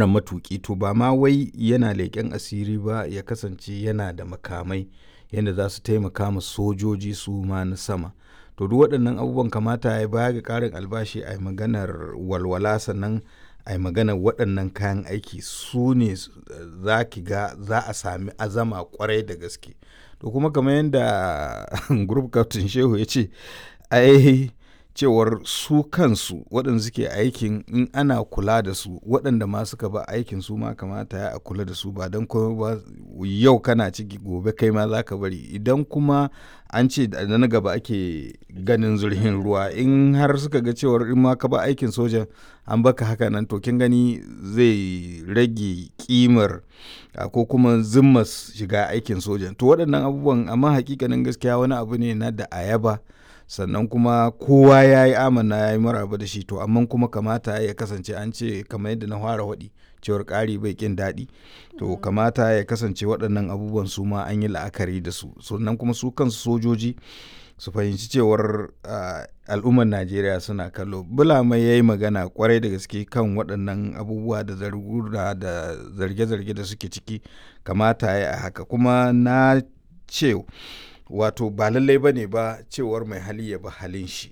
mara matuƙi to ba ma wai yana leƙen asiri ba ya kasance yana da makamai yadda za su taimaka ma sojoji su ma na sama to duk waɗannan abubuwan kamata ya baya ga ƙarin albashi a maganar walwala sannan a yi maganar waɗannan kayan aiki su ne za ki ga za a sami azama kwarai da gaske to kuma kamar yadda group captain shehu ya ce ai cewar su kansu waɗanda suke aikin in ana kula da su waɗanda ma suka ba aikin su ma kamata ya a kula da su ba don kuma ba yau kana ciki gobe kai ma za ka bari idan kuma an ce da na gaba ake ganin zurhin ruwa in har suka ga cewar in ma ka ba aikin sojan an baka haka nan to kin gani zai rage kimar ko kuma zimmas shiga aikin sojan to waɗannan abubuwan amma hakikanin gaskiya wani abu ne na da ayaba sannan kuma kowa ya yi amana ya yi maraba da shi to amma kuma kamata ya kasance an ce kamar yadda na fara waɗi cewar ƙari bai ƙin daɗi to kamata ya kasance waɗannan abubuwan su ma an yi la'akari da su sannan kuma su kansu sojoji su fahimci cewar al'ummar najeriya suna kallo bulama ya yi magana kwarai da gaske kan waɗannan abubuwa da zargura da zarge-zarge da suke ciki kamata ya yi haka kuma na ce wato ba lallai ba ne ba cewar mai hali ya ba halin shi.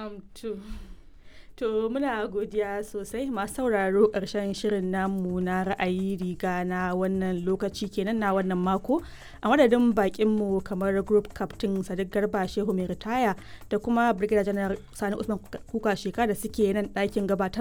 To muna godiya sosai masu sauraro ƙarshen shirin namu na ra'ayi riga na wannan lokaci kenan na wannan mako a madadin bakinmu kamar group captain sadiq garba shehu mai ritaya da kuma brigadier general sani usman kuka sheka da suke nan ɗakin gabatar